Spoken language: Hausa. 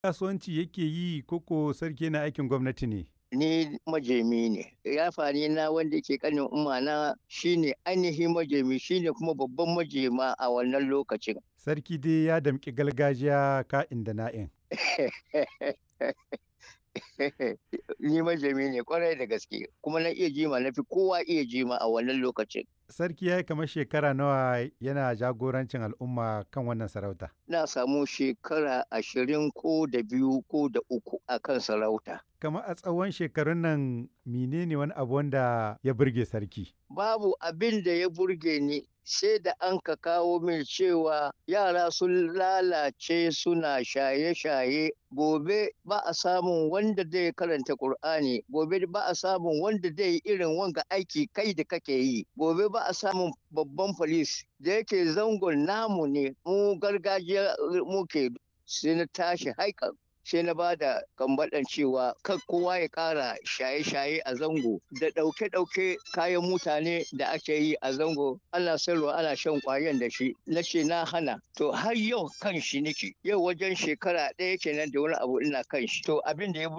kasuwanci yake yi koko sarki na aikin gwamnati ne? ni majemi ne yafani na wanda ke kanin umma na shine ainihin majemi shine kuma babban majema a wannan lokacin Sarki dai ya damƙi gargajiya ka'in da na'in. ni majemi ne kwarai da gaske kuma na iya jima na fi kowa iya jima a wannan lokacin Sarki ya yi kamar shekara nawa yana jagorancin al'umma kan wannan sarauta. na samu shekara ashirin ko da biyu ko da uku a kan sarauta Kamar a tsawon shekarun nan menene wani abu wanda ya burge sarki? babu abin da ya burge ni sai da an ka kawo min cewa yara sun lalace suna shaye-shaye gobe ba a samun wanda zai karanta Kur'ani gobe ba a samun wanda zai yi irin wanga aiki kai da kake yi gobe ba a samun babban polis da yake zangon namu ne mu gargajiya muke sai na tashi haikan sai na ba da kambaɗan cewa kan kowa ya ƙara shaye-shaye a zango da ɗauke-ɗauke kayan mutane da ake yi a zango ana sayarwa ana shan ƙwayan da shi na ce na hana to har yau kan shi nake yau wajen shekara ɗaya kenan da wani abu ina kan shi to abin da ya